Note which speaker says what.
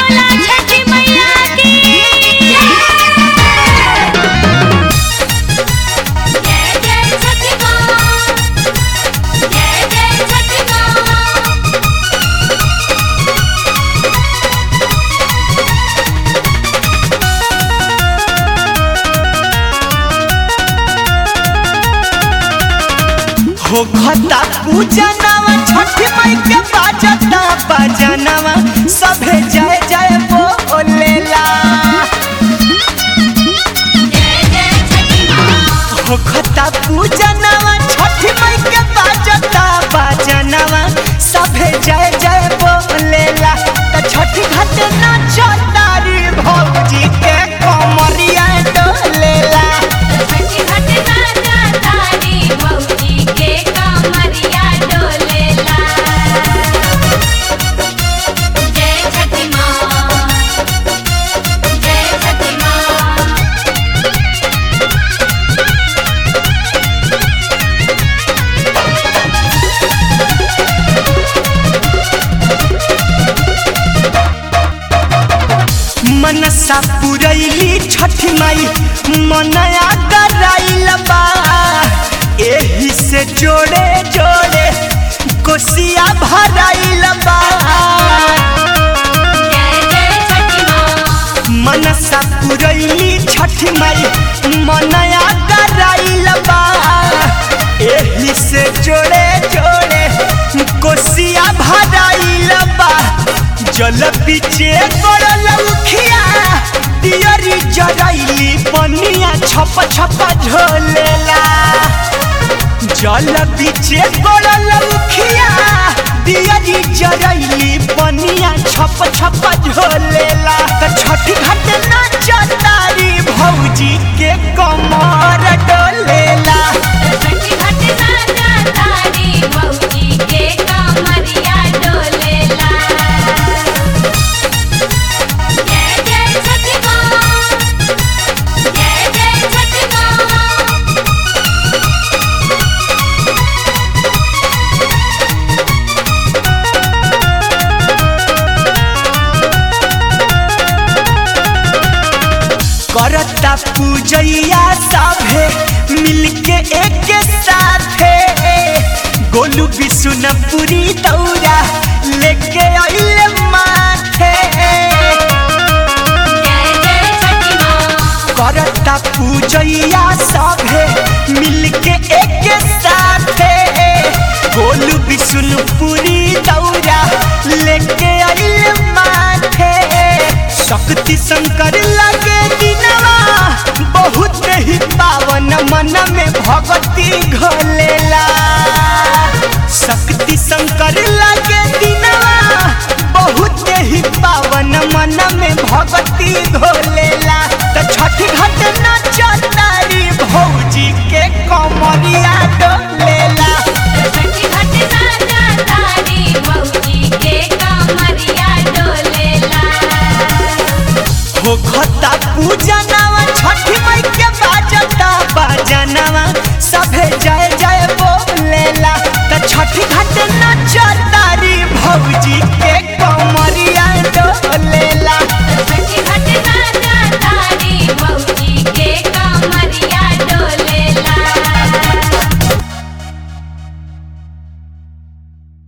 Speaker 1: बोला छठी मैया की जय जय छठी माँ जय जय छठी माँ
Speaker 2: हो खता पूजनवा छठी माई के बाजता बजनवा सभे जय जय बोलेला
Speaker 1: जय जय छठी माँ
Speaker 2: हो खता पूजनवा छठी माई के बाजता बजनवा सभे जय जय बोलेला त छठी घाट नाचतारी भौजी के कमरिया डोलेला
Speaker 1: छठी घाट नाचा तारी भौजी के कमरिया डोलेला जय छठी माँ जय छठी माँ
Speaker 2: मनसा पुरैली छठी माई मनया कराइल बा एही से जोड़े जोड़े कोसिया भराइल बा
Speaker 1: जय जय छठी माँ
Speaker 2: मनसा पुरैली छठी माई मनया कराइल बा एही से जोड़े जोड़े कोसिया भराइल बा जल पीछे करल उखिया दियरी जरैली पनिया छप छप झोलेला जल पीछे करल उखिया दियरी जरैली पनिया छप छप झोलेला त छठी घाट नाचतारी भौजी के कमर डोलेला
Speaker 1: छठी घाट नाचा तारी भौजी के कमरिया डोलेला जय जय छठी माँ जय जय छठी माँ
Speaker 2: करता पूजैया सभे मिलके एक साथे गोलू बिशुनपुरी दौरा लेके आइल माथे
Speaker 1: जय जय छठी माँ
Speaker 2: करता पूजैया सभे मिलके एक साथे गोलू बिशुनपुरी दौरा लेके आइल माथे शक्ति शंकर लगे दिनवा बहुत ही पावन मन में भक्ति घोलेला शक्ति शंकर लगे